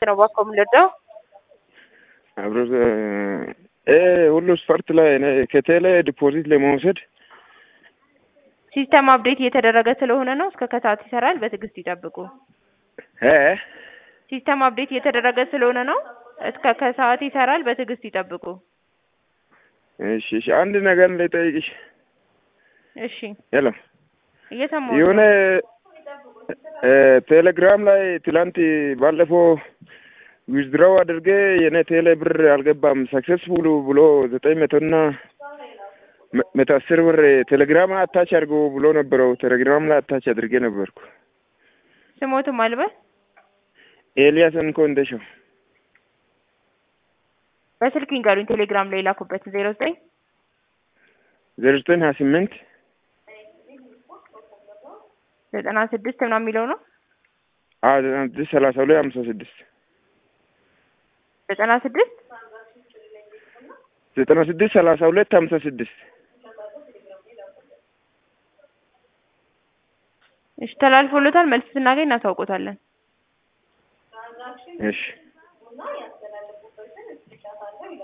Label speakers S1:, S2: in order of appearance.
S1: ነው እባክዎ የምንወደው
S2: አብሮ ሁሉ ስፖርት ላይ እኔ ከቴሌ ዲፖዚት ለመውሰድ
S1: ሲስተም አፕዴት እየተደረገ ስለሆነ ነው። እስከ ከሰዓት ይሰራል። በትዕግስት ይጠብቁ።
S2: እ
S1: ሲስተም አፕዴት እየተደረገ ስለሆነ ነው። እስከ ከሰዓት ይሰራል። በትዕግስት ይጠብቁ።
S2: እሺ እሺ፣ አንድ ነገር ልጠይቅሽ።
S1: እሺ፣
S2: ሄሎ
S1: እየሰማሁ
S2: የሆነ እ ቴሌግራም ላይ ትላንት ባለፈው ዊዝድራው አድርጌ የኔ ቴሌ ብር አልገባም ሰክሰስፉል ብሎ ዘጠኝ መቶና መቶ አስር ብር ቴሌግራም አታች አድርጎ ብሎ ነበረው። ቴሌግራም ላይ አታች አድርጌ ነበርኩ።
S1: ስሞትም አልበል
S2: ኤልያስ እንኮ እንደሻው
S1: በስልክ ይንገሩኝ። ቴሌግራም ላይ የላኩበት ዜሮ ዘጠኝ
S2: ዜሮ ዘጠኝ ሀያ ስምንት
S1: ዘጠና ስድስት ምናምን የሚለው ነው።
S2: አዎ ዘጠና ስድስት ሰላሳ ሁለት ሀምሳ ስድስት
S1: ዘጠና ስድስት
S2: ዘጠና ስድስት ሰላሳ ሁለት ሀምሳ ስድስት
S1: እሺ፣ ተላልፎለታል። መልስ ስናገኝ እናሳውቆታለን።
S2: እሺ